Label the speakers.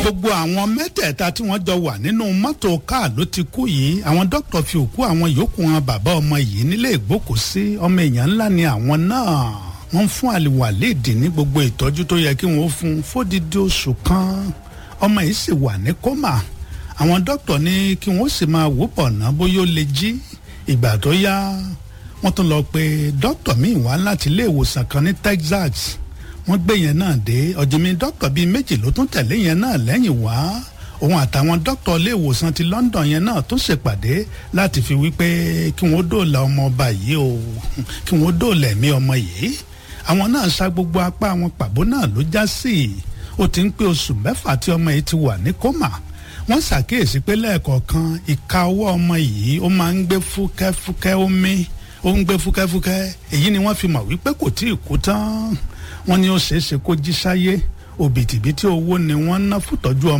Speaker 1: gbogbo àwọn mẹ́tẹ̀ẹ̀ta tí wọ́n jọ wà nínú mọ́tò káà ló ti kú yìí àwọn dókítà fi òkú àwọn yòókù wọn bàbá ọmọ yìí nílé ìgbókòsí ọmọ èèyàn ńlá ni àwọn náà wọ́n fún àlìwàléèdì ní gbogbo ìtọ́jú tó yẹ kí wọ́n fún fódìdí oṣù kan ọmọ yìí sì wà ní kọ́mà àwọn dókítà ní kí wọ́n sì máa wò pọ̀ ná bóyá ó lè jí ìgbà tó yá wọ́n tún lọ pé dókítà míì wá láti ilé ìwòsàn kan ní Texas wọ́n gbé yẹn náà dé ọ̀jìnmí dókítà bíi méjì ló tún tẹ̀lé yẹn náà lẹ́yìn wá òun àtàwọn dókítà ilé ìwòsàn ti London yẹn náà tún ṣèpàdé láti fi wípé kí wọ́n dóòlà ọmọ ọba yìí o kí wọ́n dóòlà ẹ̀mí ọmọ yìí àwọn náà sa gbogbo apá àwọn pàbó náà ló já sí ó ti ń pé oṣù mẹ́fà tí ọmọ yìí ti wà ní kómà wọ́n ṣàkíyèsí pé lẹ́ẹ̀kọ̀ọ̀kan ìka ọwọ́ ọmọ yìí ó máa ń gbé fúkẹ́fúkẹ́ omi ó ń gbé fúkẹ́fúkẹ́ èyí ni wọ́n fi mọ̀ wípé kò tí ì kú tán wọ́n ní ó ṣeé ṣe kó jí sáyé òbítíbitì owó ni wọ́n ná fútọ́jú ọmọ